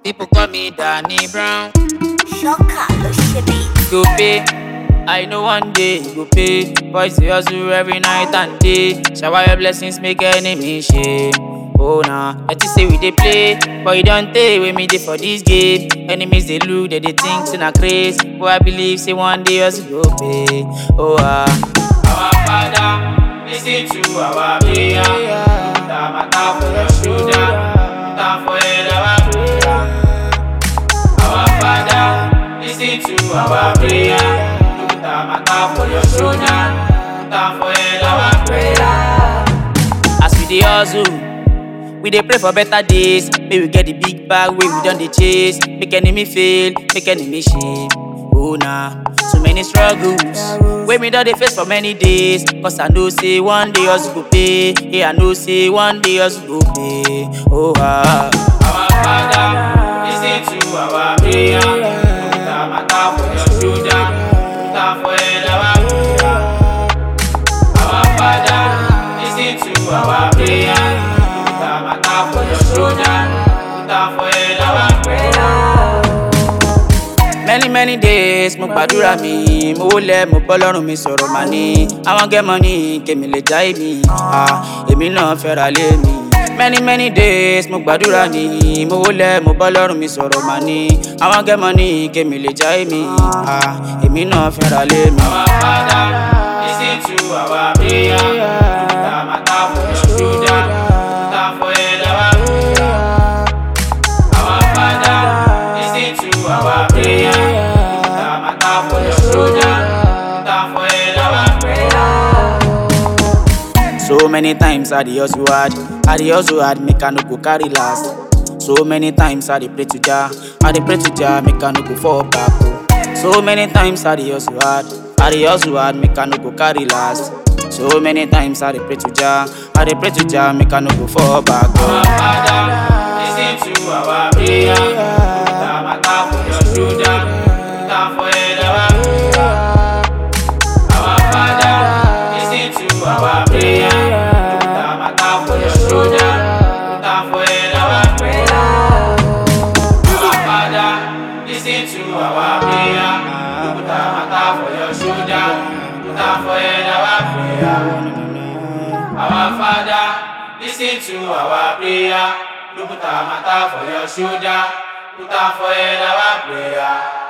People call me Danny Brown. Shocker ló ṣe bí. Go pay. I know one day you go pay. Boys they hustle every night and day. Shower your blessings, make enemy shame. Oh nah, let you say we dey play, but you don't take with me dey for this game. Enemies they look, they they think say na craze, but I believe say one day us go pay. Oh ah. Our Father, listen to our prayer. Put our matter for your shoulder, put our forehead our prayer. Our Father, listen to our prayer. Put our matter for your shoulder, put our forehead our prayer. As we dey hustle, we dey pray for better days. May we get the big bag wey we don dey chase. Make enemy fail, make enemy shame. Oh nah, so many struggles wey me don dey face for many days. Cause I know say one day us go pay. Yeah, I know say one day us go pay. Oh ah. Our Father, listen to our prayer. Put our matter for your shoulder, put our forehead our prayer. Our Father, listen to our prayer. Put our matter for your shoulder, put our forehead our prayer. many many days mo gbàdúrà mi mo wólẹ̀ mo bọ́ lọ́rùn mi sọ̀rọ̀ mà ní àwọn gẹ́mọ̀ ní kèmí lè já èmi ah, èmi náà fẹ́ra lé mi. many many days mo gbàdúrà ní mo wólẹ̀ mo bọ́ lọ́rùn mi sọ̀rọ̀ mà ní àwọn gẹ́mọ̀ ní kèmí lè já èmi ah, èmi náà fẹ́ra lé mi. our father lis ten to our prayer put our matter for your shoulder put our forehead our prayer. Our Father, listen to our prayer. Put our matter for your shoulder, put our forehead our prayer. So many times I dey hustle hard, I dey hustle hard, make I no go carry last. So many times I dey pray to Jah, I dey pray to Jah, make I no go fall back. oh. So many times I dey hustle hard, I dey hustle hard, make I no go carry last. So many times I dey pray to Jah, I dey pray to Jah, make I no go fall back. Oh. Our Father, listen to our prayer. Put our matter for your shoulder, put our forehead our prayer. Our Father, listen to our prayer. Put our matter for your shoulder, put our forehead our prayer. Our Father, listen to our prayer. Put our matter for your shoulder, put our forehead our prayer. Our Father, listen to our prayer. Put our matter for your shoulder, put our forehead our prayer.